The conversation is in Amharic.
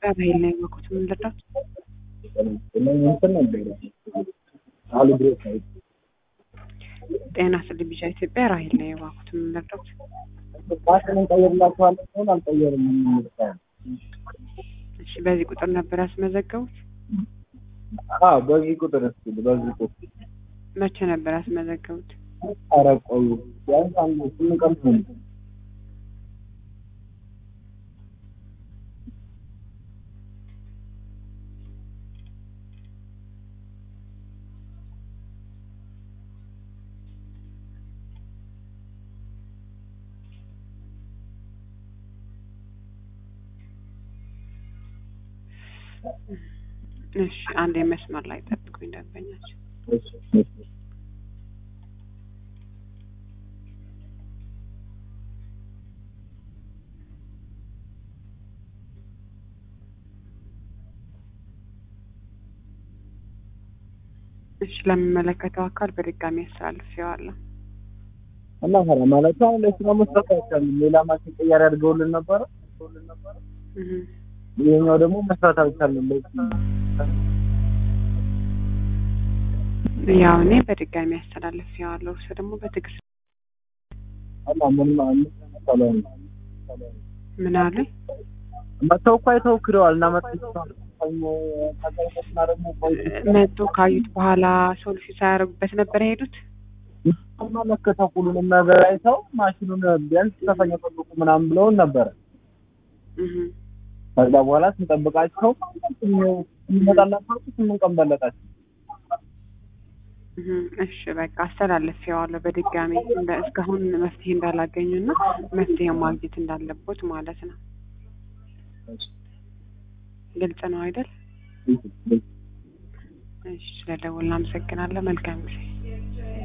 ኢትዮጵያ በኃይል ነው የወቁት። ምን ልርዳት? እንትን ነበረ አሉ ብሬክ አይ ጤና ስል ቢጫ ኢትዮጵያ ራሄል ነው የዋኩት። ምን ልርዳት? ማሽን እንቀይርላችኋለን ሲሆን አልቀየርም የምንልቀው እሺ፣ በዚህ ቁጥር ነበር ያስመዘገቡት? አዎ በዚህ ቁጥር እስኪ በዚህ ቁጥር መቼ ነበር ያስመዘገቡት? ኧረ ቆዩ ቢያንስ አንድ ስምንት ቀን ሆነ እሺ፣ አንድ የመስመር ላይ ጠብቁኝ ደንበኛቸው እሺ እሺ እሺ፣ ለሚመለከተው አካል በድጋሚ አስተላልፌዋለሁ። እና ታዲያ ማለት አሁን ለስራ መስጠት አይቻልም። ሌላ ማሽን ቀያሪ አድርገውልን ነበረ። እህ ይሄኛው ደግሞ መስራት አልቻለም። ያው እኔ በድጋሚ አስተላልፌዋለሁ። እርሱ ደግሞ በትዕግስት እና ምን ማለት ምን አለ? መተው እኮ አይተው ክደዋል እና መጥቶ መጡ ካዩት በኋላ ሶሉሽን ሳያደርጉበት ነበር የሄዱት። መለከተው ሁሉንም ነገር አይተው ማሽኑን ቢያንስ ተፈኛ ጠብቁ ምናምን ብለውን ነበረ። እህ ከዛ በኋላ ስንጠብቃቸው እንመጣላቸው ስምንት ቀን በለጣቸው። እህ እሺ በቃ አስተላልፌዋለሁ በድጋሚ እንደ እስካሁን መፍትሄ እንዳላገኙና መፍትሄ ማግኘት እንዳለቦት ማለት ነው። ግልጽ ነው አይደል? እሺ ስለደወልን አመሰግናለሁ። መልካም ጊዜ